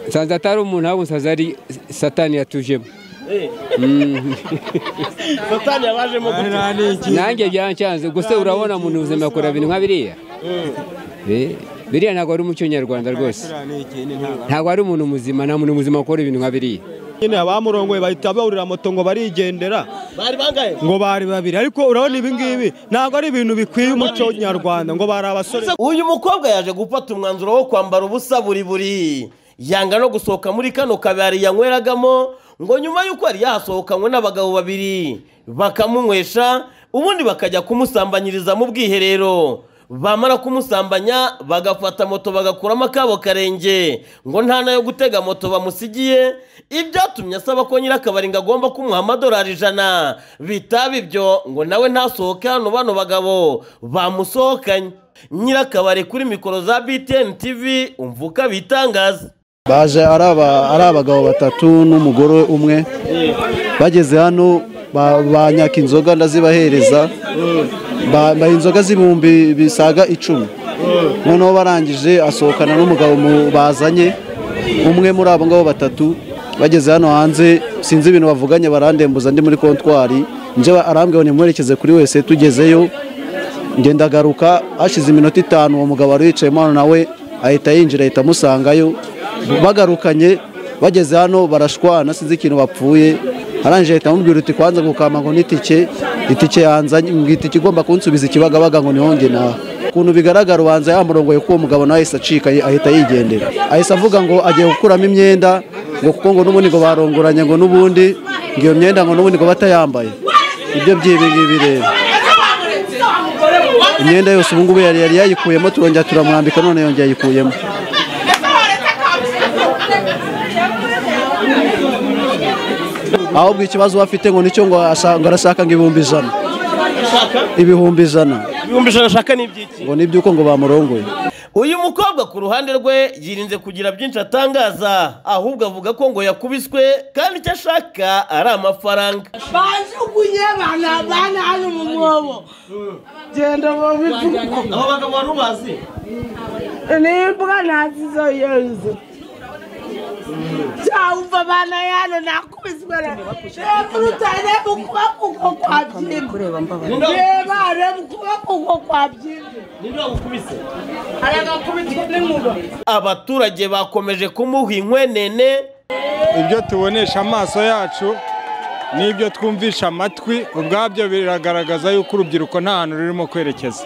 nsanze atari umuntu ahubwo nsanze ari satani yatujemo satani yabajemo gutya nanjye byancanze gusa urabona mu buzima akora ibintu nka biriya Eh, biriya ntabwo ari umuco nyarwanda rwose ntabwo ari umuntu muzima nta muntu muzima ukora ibintu nka biriya nyine abamurongoye bahita bahurira moto ngo barigendera bari bangaye ngo bari babiri ariko urabona ibi ngibi ntabwo ari ibintu bikwiye umuco nyarwanda ngo bari abasore uyu mukobwa yaje gufata umwanzuro wo kwambara ubusa buri buri yanga no gusohoka muri kano kabari yanyweragamo ngo nyuma y'uko yari yahasohokanywe n'abagabo babiri bakamunywesha ubundi bakajya kumusambanyiriza mu bwiherero bamara kumusambanya bagafata moto bagakuramo akabo karenge ngo nta nayo gutega moto bamusigiye ibyatumye asaba ko nyir'akabari ngo agomba kumuha amadolari ijana bitaba ibyo ngo nawe ntasohoke hano bano bagabo bamusohokanye nyir'akabari kuri mikoro za btn tv umva uko abitangaza baje ari aba- ari abagabo batatu n'umugore umwe bageze hano ba- banyaka inzoga ndazibahereza Ba- baha inzoga z'ibihumbi bisaga icumi noneho barangije asohokana n'umugabo mu- bazanye umwe muri abo ngabo batatu bageze hano hanze sinzi ibintu bavuganye barandembuza ndi muri kontwari njyewe arambwira ngo nimwerekeze kuri wese tugezeyo ngenda agaruka hashize iminota itanu uwo mugabo wari wicayemo hano nawe ahita yinjira ahita amusangayo bagarukanye bageze hano barashwana sinzi ikintu bapfuye arangije ahita amubwira uti kwanza gukama ngo n'itike itike yanzanye ngo itike igomba kunsubiza ikibagabaga ngo nihonge nawe ukuntu bigaragara ubanza yamurongoye ko uwo mugabo nawe ahise acika ahita yigendera ahise avuga ngo agiye gukuramo imyenda ngo kuko ngo n'ubundi ngo barongoranye ngo n'ubundi ngo iyo myenda ngo n'ubundi ngo batayambaye ibyo by'ibi ngibi rero imyenda yose ubu ngubu yari yari yayikuyemo turongera turamwambika none yongeye ayikuyemo ahubwo ikibazo afite ngo nicyo ngo asha- ngo arashaka ngo ibihumbi ijana ibihumbi ijana ibihumbi ijana ashaka n'iby'iki ngo n'iby'uko ngo bamurongoye uyu mukobwa ku ruhande rwe yirinze kugira byinshi atangaza ahubwo avuga ko ngo yakubiswe kandi icyo ashaka ari amafaranga bajugunye abana bana hano mu mwobo genda babipfuko abo bagabo wari ubazi nimbwa ntazizo yose cyawumva abana yano nakubiswe hejuru cyane mu kuboko uko kwa byimba reba reba ukuboko uko kwa byimba ninde wagukubise aragakubitwa n'inkuba abaturage bakomeje kumuha inkwenene ibyo tubonesha amaso yacu n'ibyo twumvisha amatwi ubwabyo biragaragaza yuko urubyiruko nta hantu rurimo kwerekeza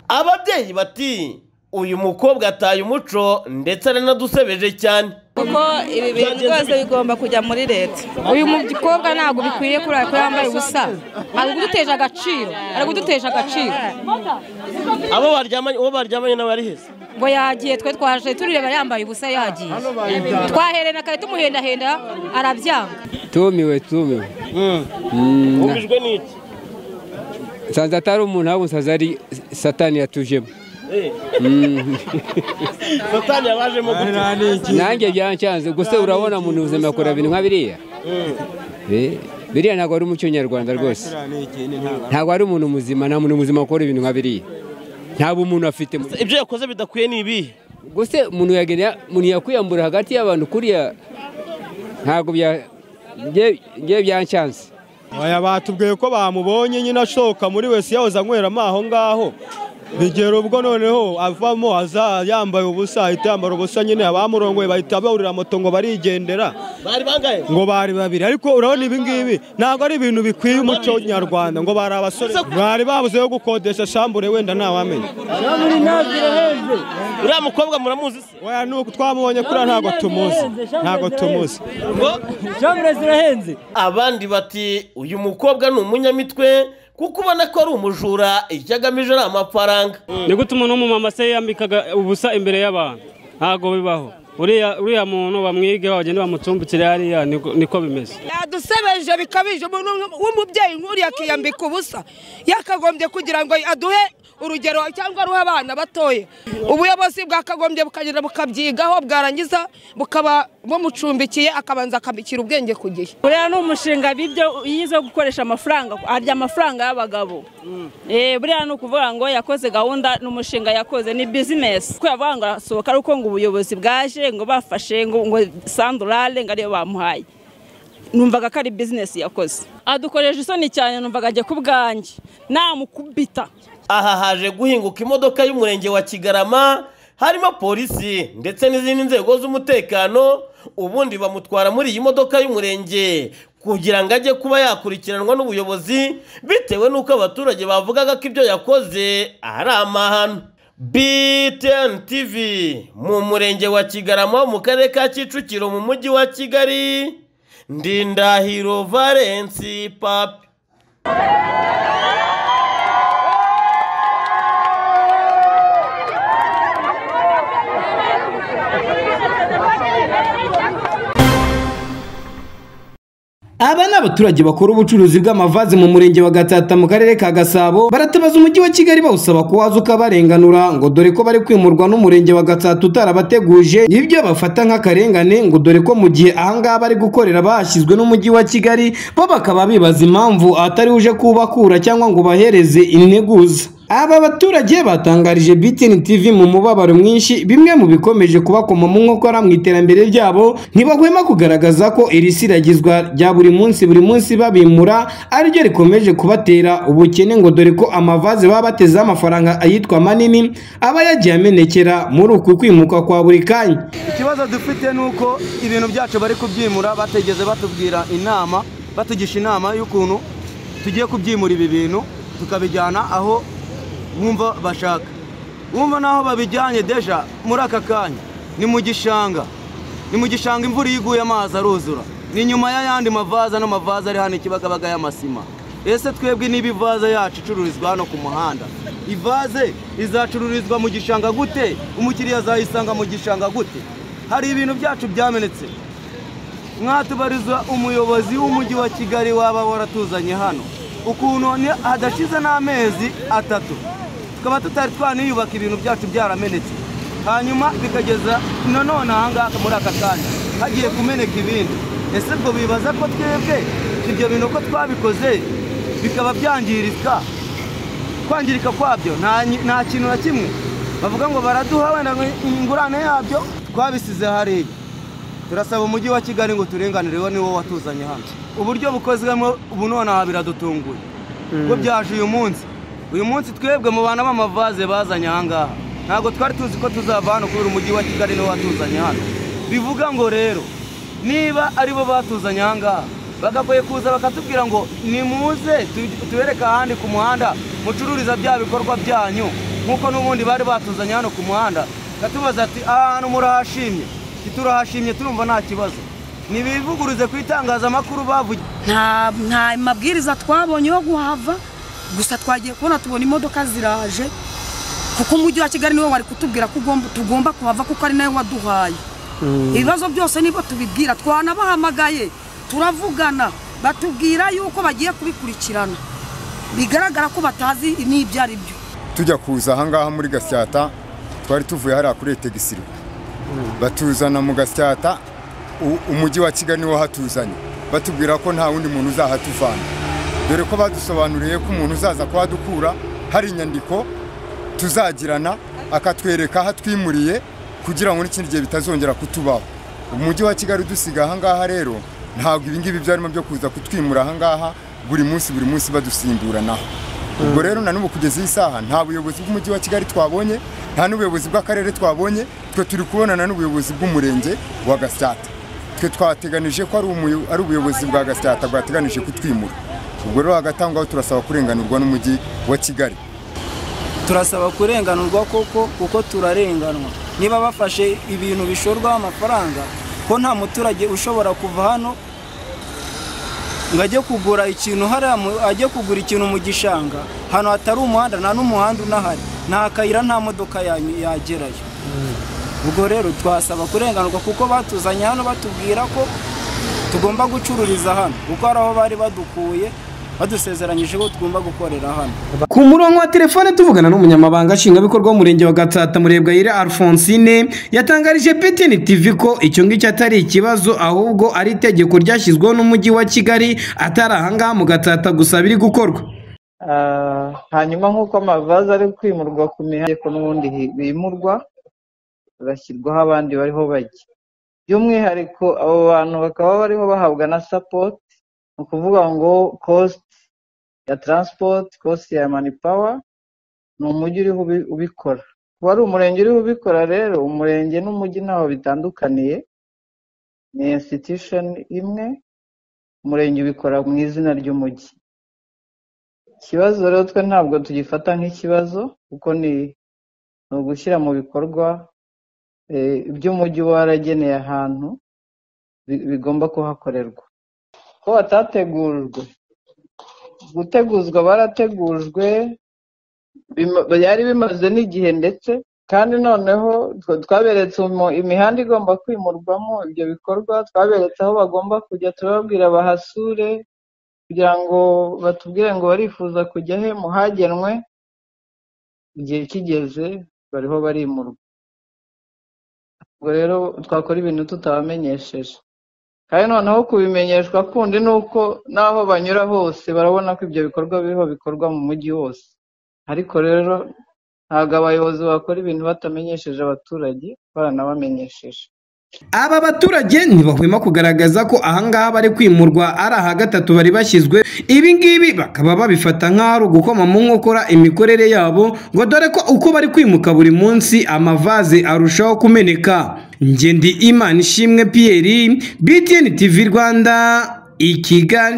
ababyeyi bati uyu mukobwa ataye umuco ndetse aranadusebeje cyane kuko ibi bintu byose bigomba kujya muri leta uyu mukobwa ntabwo bikwiye kurara ko yambaye ubusa ari kuduteje agaciro ari kuduteje agaciro abo baryamanye uwo baryamanye nawe yari heza ngo yagiye twe twaje tureba yambaye ubusa yagiye twaherena kare tumuhendahenda arabyanga tumiwe tumiwe Mm, ubijwe n'iki nsanze atari umuntu ahubwo nsanze ari satani yatujemo satani yabajemo gutya nanjye byancanze gusa urabona mu buzima akora ibintu nka biriya Eh, biriya ntabwo ari umuco nyarwanda rwose ntabwo ari umuntu muzima nta muntu muzima ukora ibintu nka biriya nta bumuntu afite ibyo yakoze bidakwiye ni ibihe gusa umuntu yagenda umuntu yakwiyambura hagati y'abantu kuriya ntabwo bya- nge- nge byancanze aya batubwiye ko bamubonye nyine ashoka muri wese yahoze anyweramo aho ngaho bigera ubwo noneho avamo aza yambaye ubusa ahita yambara ubusa nyine abamurongoye bahita bahurira moto ngo barigendera bari bangaye ngo bari babiri ariko urabona ibi ngibi ntabwo ari ibintu bikwiye umuco nyarwanda ngo bari abasore bari babuze yo gukodesha shambure wenda ntawamenya uriya mukobwa muramuzi se Oya nuko twamubonye kuriya ntabwo tumuzi ntabwo tumuzi abandi bati uyu mukobwa ni umunyamitwe kuko ubona ko ari umujura icyo agamije ni amafaranga ni gute umuntu w'umumama se yambikaga ubusa imbere y'abantu ntabwo bibaho uriya uriya muntu bamwige bagenda bamucumbikire hariya niko niko bimeze yadusebeje bikabije umuntu w'umubyeyi nk'uriya akiyambika ubusa yakagombye kugira ngo aduhe urugero cyangwa aruhe abana batoya ubuyobozi bwakagombye bukagenda bukabyigaho bwarangiza bukaba bumucumbikiye akabanza akabikira ubwenge ku gihe buriya ni umushinga bibyo yize wo gukoresha amafaranga arya amafaranga y'abagabo Eh, buriya ni ukuvuga ngo yakoze gahunda ni umushinga yakoze ni bizinesi ko yavuga ngo arasohoka ari uko ngo ubuyobozi bwaje ngo bafashe ngo ngo sandurare ngo ariyo bamuhaye numvaga ko ari bizinesi yakoze adukoresha isoni cyane numvaga ajya ku bwanjye namukubita aha haje guhinguka imodoka y'umurenge wa kigarama harimo polisi ndetse n'izindi nzego z'umutekano ubundi bamutwara muri iyi modoka y'umurenge kugira ngo ajye kuba yakurikiranwa n'ubuyobozi bitewe n'uko abaturage bavugaga ko ibyo yakoze ari amahano btn tv mu murenge wa kigarama wo mu karere ka kicukiro mu mujyi wa kigali ndindahiro valensi papi Aba ni abaturage bakora ubucuruzi bw'amavaze mu murenge wa Gatata mu karere ka Gasabo baratabaza umujyi wa Kigali bawusaba kuwaza ukabarenganura ngo dore ko bari kwimurwa n'umurenge wa Gatata utarabateguje ibyo bafata nk'akarengane ngo dore ko mu gihe ahangaha bari gukorera bashyizwe n'umujyi wa Kigali bo bakaba bibaza impamvu atari uje kubakura cyangwa ngo bahereze integuza aba baturage batangarije BTN TV mu mubabaro mwinshi bimwe mu bikomeje kubakomamo nkokora mu iterambere ryabo ntibahwema kugaragaza ko iri siragizwa rya buri munsi buri munsi babimura ariryo rikomeje kubatera ubukene ngo dore ko amavaze baba batezeho amafaranga ayitwa manini aba yagiye amenekera muri uku kwimuka kwa buri kanya ikibazo dufite ni uko ibintu byacu bari kubyimura bategeze batubwira inama batugisha inama y'ukuntu tugiye kubyimura ibi bintu tukabijyana aho wumva bashaka wumva naho babijyanye deja muri aka kanya ni mu gishanga ni mu gishanga imvura iyo iguye amazi aruzura ni nyuma y'ayandi mavaza n'amavaza ari hano ikibagabaga y'amasima ese twebwe niba ivaze yacu icururizwa hano ku muhanda ivaze izacururizwa mu gishanga gute umukiriya azayisanga mu gishanga gute hari ibintu byacu byamenetse mwatubariza umuyobozi w'umujyi wa kigali waba waratuzanye hano ukuntu hadashize n'amezi atatu tukaba tutari twaniyubaka ibintu byacu byaramenetse hanyuma bikageza nanone ahangaha muri aka kanya hagiye kumeneka ibindi ese ubwo bibaza ko twebwe ibyo bintu ko twabikoze bikaba byangirika kwangirika kwabyo nta kintu na kimwe bavuga ngo baraduha wenda ingurane yabyo twabisize hariya turasaba umujyi wa kigali ngo turenganireho niwo watuzanye hano uburyo bukozwemo ubu nonaha biradutunguye kuko byaje uyu munsi uyu munsi twebwe mu bantu b'amavaze bazanye ahangaha ntabwo twari tuzi ko tuzava hano kubera umujyi wa kigali niwo watuzanye hano bivuga ngo rero niba aribo batuzanye ahangaha bagagoye kuza bakatubwira ngo nimuze tubereke ahandi ku muhanda mucururiza bya bikorwa byanyu nk'uko n'ubundi bari batuzanye hano ku muhanda katubaza ati aha hantu murahashimye turahashimye turumva nta kibazo ntibivuguruze ku itangazamakuru bavuye nta mabwiriza twabonye yo guhava gusa twagiye kubona tubona imodoka ziraje kuko umujyi wa kigali niwe wari kutubwira ko tugomba kuhava kuko ari nawe waduhaye ibibazo byose nibo tubibwira twanabahamagaye turavugana batubwira yuko bagiye kubikurikirana bigaragara ko batazi n'ibyo ari byo tujya kuza ahangaha muri gasyata twari tuvuye hariya kuri etegisiro batuzana mu gasyata umujyi wa kigali niwo hatuzanye batubwira ko nta wundi muntu uzahatuvana dore ko badusobanuriye ko umuntu uzaza kuhadukura hari inyandiko tuzagirana akatwereka aho atwimuriye kugira ngo n'ikindi gihe bitazongera kutubaho umujyi wa kigali udusiga ahangaha rero ntabwo ibingibi byarimo byo kuza kutwimura ahangaha buri munsi buri munsi badusimburanaho ubwo rero na n'ubu kugeza iyi saha nta buyobozi bw'umujyi wa kigali twabonye nta n'ubuyobozi bw'akarere twabonye twe turi kubonana n'ubuyobozi bw'umurenge wa gasyata twe twateganije ko ari ubuyobozi bwa gasyata bwateganije kutwimura ubwo rero hagatangwaho turasaba kurenganurwa n'umujyi wa kigali turasaba kurenganurwa koko kuko turarenganwa niba bafashe ibintu bishorwaho amafaranga ko nta muturage ushobora kuva hano ngo ajye kugura ikintu hariya ajye kugura ikintu mu gishanga ahantu hatari umuhanda nta n'umuhanda unahari nta kayira nta modoka yagerayo ubwo rero twasaba kurenganurwa kuko batuzanye hano batubwira ko tugomba gucururiza hano kuko hari aho bari badukuye badusezeranyije ko tugomba gukorera hano ku murongo wa telefone tuvugana n'umunyamabanga nshingwabikorwa w'umurenge wa gatsata murebwayire alphonsine yatangarije ptn tv ko icyo ngicyo atari ikibazo ahubwo ari itegeko ryashyizweho n'umujyi wa kigali atari ahangaha mu gatsata gusa biri gukorwa Ah, hanyuma nk'uko amavaze ari kwimurwa ku mihanda ko n'ubundi hi- bimurwa bagashyirwaho abandi bariho bajya by'umwihariko abo bantu bakaba bariho bahabwa na support ni ukuvuga ngo cost ya transport cost ya manpower ni umujyi uriho ubi- ubikora kuba ari umurenge uriho ubikora rero umurenge n'umujyi ntaho bitandukaniye ni institution imwe umurenge ubikora mu izina ry'umujyi ikibazo rero twe ntabwo tugifata nk'ikibazo kuko ni ni ugushyira mu bikorwa eh, ibyo umujyi uba warageneye ahantu bi- bigomba kuhakorerwa ko batategujwe guteguzwa barategujwe bima- byari bimaze n'igihe ndetse kandi noneho tw- twaberetse umu- imihanda igomba kwimurwamo ibyo bikorwa twaberetse aho bagomba kujya turababwira bahasure kugira ngo batubwire ngo barifuza kujya he muhagenwe igihe kigeze bariho barimurwa ubwo rero twakora ibintu tutabamenyesheje kandi noneho kubimenyeshwa kundi ni uko n'aho banyura hose barabona ko ibyo bikorwa biriho bikorwa mu mujyi wose ariko rero ntabwo abayobozi bakora ibintu batamenyesheje abaturage baranabamenyesheje aba baturage ntibahwema kugaragaza ko ahangaha bari kwimurwa ari aha gatatu bari bashyizwe ibi ngibi bakaba babifata nk'aho ari ugukoma mu nkokora imikorere yabo ngo dore ko uko bari kwimuka buri munsi amavaze arushaho kumeneka ngendi imana ishimwe pierre btn tv rwanda i kigali